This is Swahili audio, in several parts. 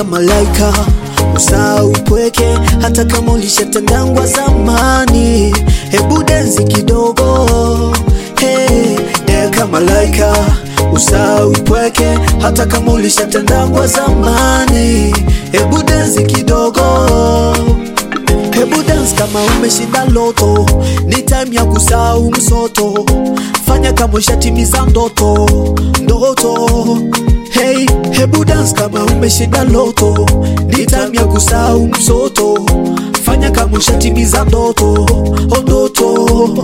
malaika usahau upweke hata kama ulishatengangwa zamani hebu densi kidogo hey, deka malaika usahau upweke hata kama ulishatengangwa zamani hebu densi kidogo Hebu dance kama umeshinda loto, ni time ya kusahau msoto. Fanya kama ushatimiza ndoto, ndoto. Hey, hebu dance kama umeshinda loto, ni time ya kusahau msoto. Fanya kama ushatimiza ndoto, oh ndoto.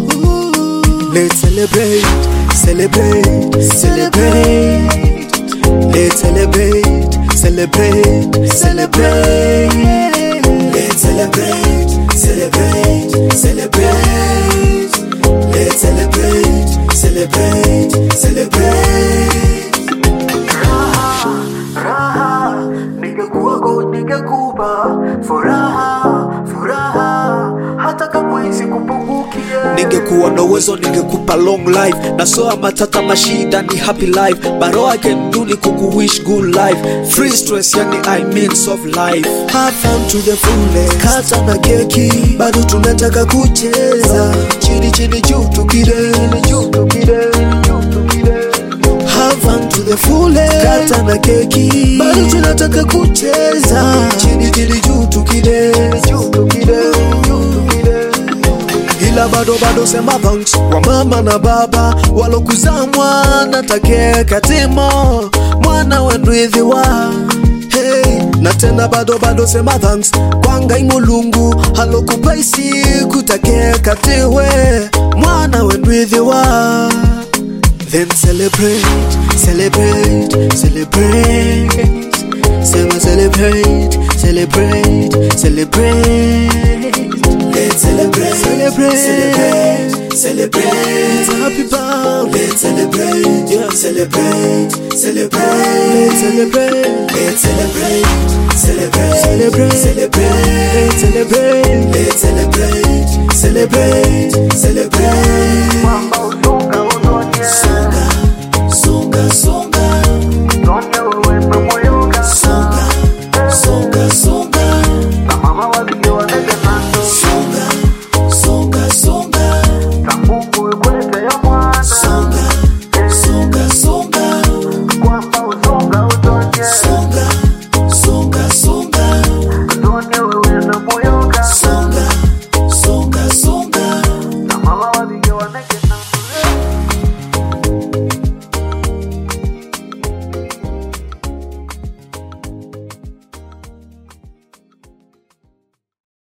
Let's celebrate, celebrate, celebrate. Let's celebrate, celebrate, celebrate. Let's celebrate, celebrate, celebrate. Let's celebrate, celebrate, celebrate. Raha, raha, ningekuwa god ningekupa furaha, furaha, hata kama hizi kupungukie. Ningekuwa na uwezo ningekupa long life na soa matata mashida ni happy life baro I can do ni kukuwish good life free stress yani I mean soft life have fun to the fullest kata na keki bado tunataka kucheza chini chini juu tukide juu tukide juu tukide Have fun to the fullest kata na keki bado tunataka kucheza chini chini juu tukide juu tukide juu tukide ila bado bado sema thanks kwa mama na baba walokuzaa mwana take katimo mwana wendwithiwa hey, na tena bado bado sema thanks kwa ngai mulungu halokupa isiku take katiwe mwana wendwithiwa Then celebrate, celebrate, celebrate. Sema celebrate, celebrate, celebrate. Let's celebrate, celebrate, celebrate, celebrate. It's a happy birthday. Let's celebrate, yeah. celebrate, celebrate. Let's celebrate, let's celebrate, celebrate, celebrate, celebrate. Let's celebrate, let's celebrate, celebrate, celebrate.